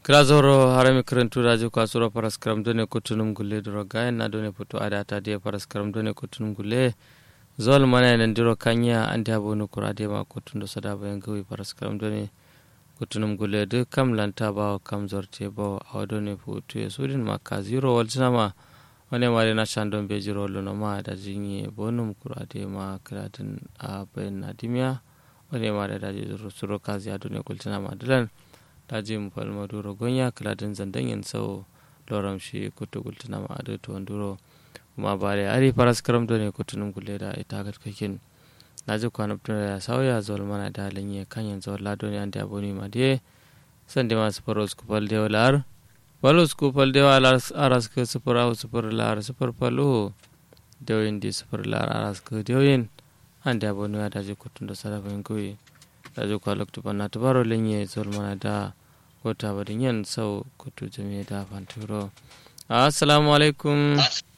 Grazoro harami karantu rajo kwasuro paras karam done kutunum gulle duro gayen na done puto adata de paras karam done kutunum gulle zol mana nan diro kanya ande abonu kurade ma kutundo sada bayan gawi paras karam done kutunum gulle de kam lanta ba kam zorte ba awdone puto e sudin ma ka zero waltina ma wane mare na shandon be jiro lono ma da jinye bonum kurade ma kradin a bayan nadimiya wane mare da jiro suro kazi adone kultina ma dilan daji mu falma duro gonya kaladin zandan yin sau loram shi kutu gultuna ma adu to duro kuma bare ari paras karam do ne kutunum gulle da ita gat kakin daji kwana tun ya sauya zol mana da lanye kan yin zol lado ne ande aboni ma de san de ma sufaro skupal de walar walu skupal de walar aras ke sufar au sufar lar sufar palu de yin di sufar lar aras ke de yin ande aboni ma daji kutun da sara bayan kuyi daji kwa loktu panna tubaro lenye zol mana da kota barin yan sau kutu jami da fanturo assalamu alaikum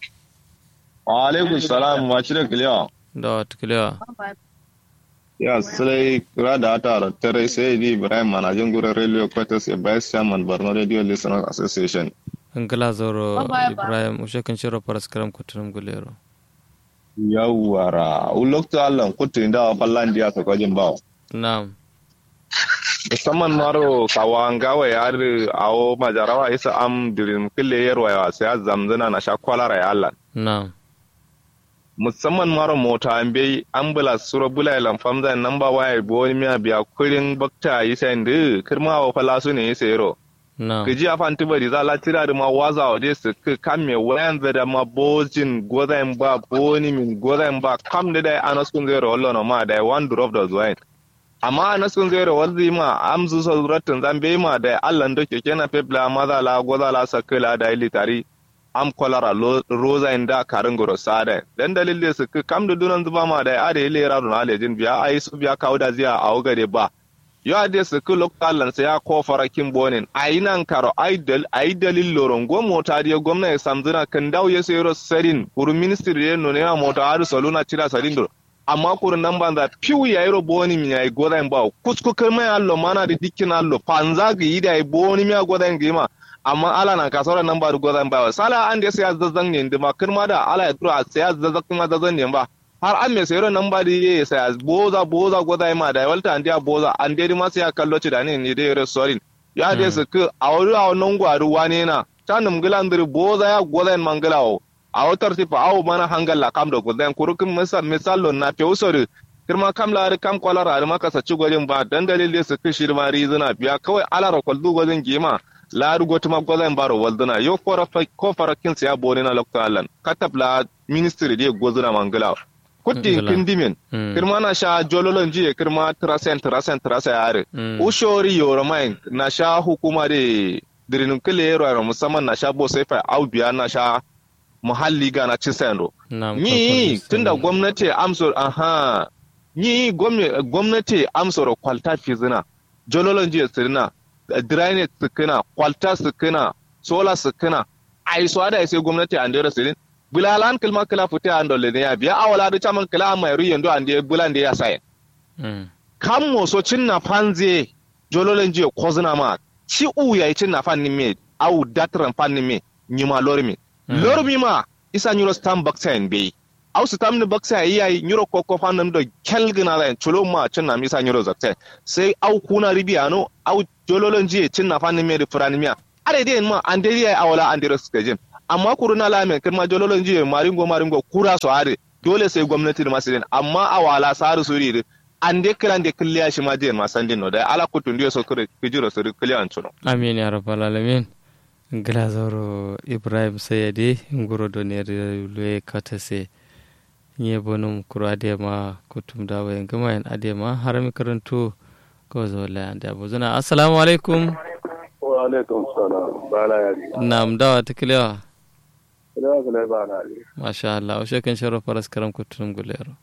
wa alaikum salam wa cire kiliya da wata kiliya ya sai kira da ata da tare sai di ibrahim manajin gurin radio quarters a vice chairman borno radio listeners association an gala zoro ibrahim ushe kan shiro faras karam kutunum gulero yawara ulokta allan kutu inda wa fallan diya ta kwajin bawo na'am musamman maro kawanga yar awo majarawa isa am dirin kille yarwa ya sai zamzana na sha kwalara ya Allah na'am musamman maro mota an bai ambulance sura bula lan famza namba waya bo ni miya biya kurin bakta yi sai ndu kirma wa fala su ne sai ro na'am kiji afan tibari za la tira da ma waza wa des ka kamme wayan da ma bojin gozain ba boni min gozain ba kam da dai anaskun zero wallo no ma dai one drop da zuwain amma na sun zai rawar ma amsu sauratun zambe ma da allan da ke kena febla maza la goza la sakila da ili tari am kolara roza inda karin goro sada dan dalilin su kam da dunan zuba ma da ade ile ra don alejin biya ai su biya kawo da ziya a ogare ba yo ade su ku lokalan sai ya ko farakin bonin ai nan karo ai dal ai dalil loron go mota da gwamnati samzuna kan dawo ya sayro sarin kuru ministry ne no ne mota har saluna cira sarin do amma kurin nan ban da piu ya yiro boni mi ai goda en bawo kusku kirma allo mana da dikkin allo panza ga yi da ai boni mi goda en gima amma ala na kasara nan ba da goda en bawo sala an da sai zazzan ne ndima kirma da ala ya tura sai zazzan kuma zazzan ne ba har an me sayro nan ba da yi sai boza boza goda ma da walta an dia boza an dai ma sai ya kallo ci da ne ne dai restorin ya dai su ku a wuri a wannan gwaru wane na tanum gilandir boza ya goda en mangalawo a wutar tifa awo mana hangalla kam da gudan kurukin misal misalo na fe usori kirma kam la kam kwalar a maka saci gwajin ba dan dalilin su kishi ma rizuna biya kawai alara kwaldu gwajin gima la rugo tuma gwajin baro walduna yo ko farakin ya bone na lokta allan katab la ministry de gozuna mangala kutti kindimin kirma na sha jololon jiye kirma trasen trasen trasa yare ushori yoromain na sha hukuma de dirinin kile yaro musamman na sha bo sai fa au biya na sha muhalli ga na cisendo. Ni tunda gwamnati amsor aha ni gwamnati amsor kwalta fizina jololon jiya sirina drainage sukuna kwalta sukuna sola sukuna ai so ada sai gwamnati an dera sirin bulalan kilma kila fute an dole ne ya biya awala da chaman kila amma yaro yando an da bulan da ya sai kan mo so cinna fanze jololon jiya kozina ma ci u yayi cinna fannin me au datran fannin me nyima lormi lormi ma isa nyuro stam baksa en be au stam ni baksa iya nyuro koko fanam do kelgina da chulo ma cin na misa nyuro zakte sai au kuna ribiano au jololon jiye cin na fanni me furani miya are dai ma an dai ya awala an dai skajin amma kuruna lamen kirma jololon jiye maringo maringo kura so are dole sai gwamnati da masu amma awala saru suri an dai kiran da killiya shi ma jiye ma sandin no da ala kutun diyo so kire kijiro so killiyan chuno amin ya rabbal alamin glazoro ibrahim sayade nguro doner lue katase nye bonum kuro adema kutum dawa en gama en adema harami karantu ko zo la ande abuzuna assalamu alaikum wa alaikum salam bala yari nam dawa tiklewa kila kila bala yari masha Allah o shekan sharo faras karam kutum gulero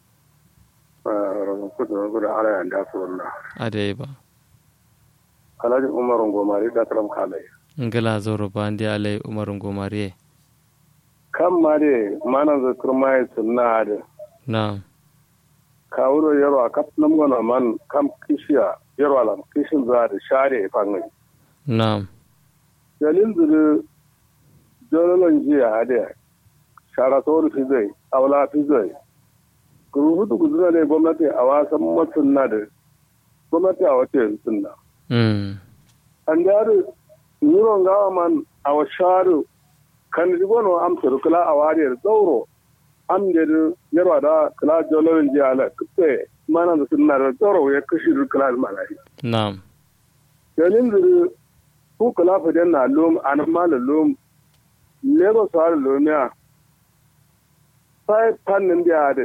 kutum gulero ala yanda sunna ade ba alhaji umar ngomari da karam kalai ngala zoro bandi alai umarun gomariye kan ma de manan za kurma ya sunna da na ka wuro yaro a kap nam gona man kam kishiya yaro alam kishin za da share fangai na dalin zuru jololon jiya hade shara tori fi zai aula fi zai kurubutu kuzuna ne gwamnati a wasan matsun na da gwamnati a wace sunna mm an jari nuron gawa man a wa sharu kan rigono am suru kula a wariyar tsauro am da yarwa da kula jololon jiya ala kusa mana da sunna da tsauro ya kashi kula da malahi na'am dalin zuru ku kula fidan na lom anan mala lom lagos har lomiya sai fannin da ya da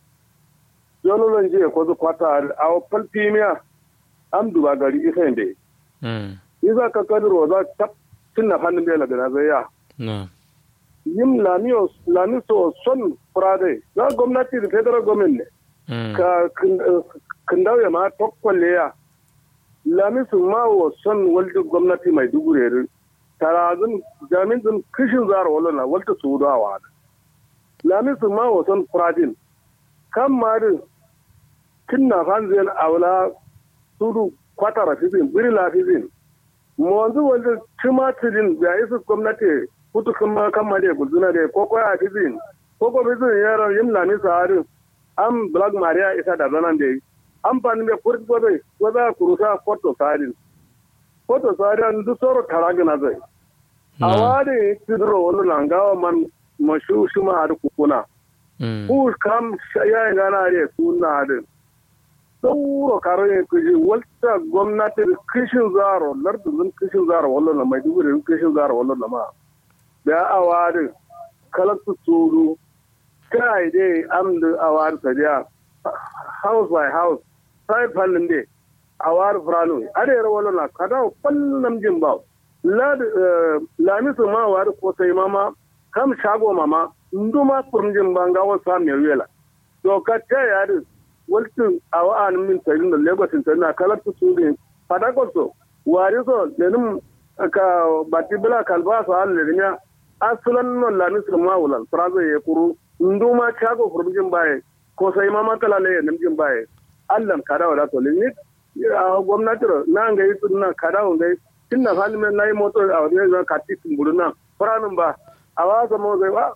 jololon jiya ko zu kwata a falfimiya am duba gari isa inda mm isa ka kadiro za ta tunna fannin da lagana zai ya na'am yim lamiyo lamiso son frade za gwamnati da federal government ne mm ka kindauya ma tokkwalle ya lamisu ma wa son walda gwamnati mai dugure tarazin jamin din kishin zara wala na walta su da wa lamisu ma wa son fradin kan ma din kinna fanzin aula sudu kwata rafizin biri lafizin mu wanzu wanda timatirin da isa gwamnati kutu kuma kan ma da gulzuna da ko ko a fizin ko ko fizin yaran yin lamisu harin am black maria isa da zanan da amfani da kurti gobe ko za ku rusa foto sadin foto sadin duk soro taragina zai a wade tidro wani langawa man mashu shuma har kukuna mm ku kam ya gana ne suna da sauro karo ne kuji walta gwamnati da kishin zaro lardin kishin zaro wallo na mai dubu da kishin zaro wallo na ma da a wade kalaktu tsoro kai dai amdu a wade sadiya house by house sai fallin de a war frano ade ro wala na kada fallam jin ba la la mi su ma war ko sai mama kam shago mama nduma furjin banga wa sa me wela to ka ta ya de waltin awa an min tayin da lagos tin na kala tu su de fada ko so wari so lenum ka bati bla kalba so al le nya asulan no la mi su ma wala frazo ye kuru nduma shago furjin baye ko sai mama kala le namjin baye allan kada wa to lini a gwamnati ro na ga yi tunna kada wa ngai tinna fali men nayi moto a wani zan kati tumburu na faranin ba a wasa mo zai ba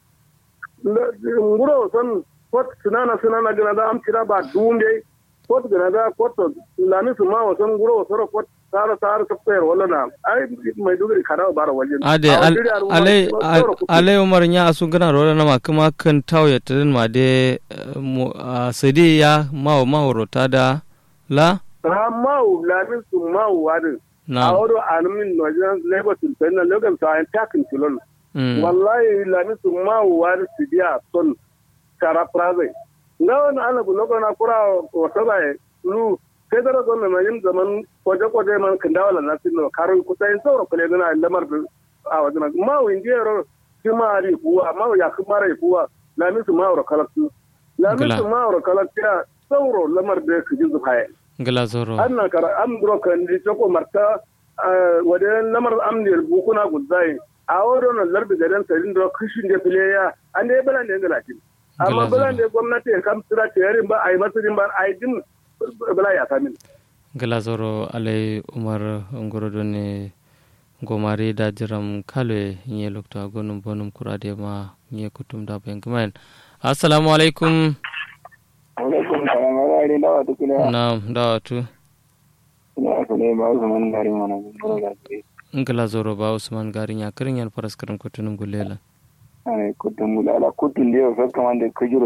nguro son kot sunana sunana gina da am tira ba dunde kot gina da kot lami su ma wasan nguro soro kot sara sara sapper wala na ai mai dugri kada bara wajen ade ale ale umar nya asu gana ro na ma kuma kan taw ya tadin ma de sadi ya ma ma rota da la ha ma lami su ma wadu na a wado anumin wajen lagos tin na lagos sa an takin tilon wallahi lami su ma wadu su dia son kara praze ngawan ana bu lokona kura wata bai lu sai da ragon mai yin zaman kwaje-kwaje man kan dawo na sino karin kusa yin sauro kule gana lamar da a wajen ma wa indiya ro shi ma ri kuwa ma ya kuma rai kuwa lamin su ma wa kalatu lamin su ma wa kalatu ya sauro lamar da su ji zuhaye gala zoro an na kara am duro kan di choko marta wajen lamar am ne bukuna guzai a wurin nan larbi gadan sarin da kishin da fileya an da ya bala ne ga lakin amma bala ne gwamnati ya kam tsira yarin ba a yi masarin ba a yi din bala ya sami gala zoro alai umar ngorodo ne gomari da jiram kalwe nye lokto agonum bonum kurade ma nye kutum da ben gmain assalamu alaikum alaikum salam ala ari dawa tukila na dawa tu ina asale ba usman gari mana gura ga ji ngala zoro ba usman gari nya kirin yan paraskaram kutunum gulela ane kutum ala kutun dio fa kamande kujuro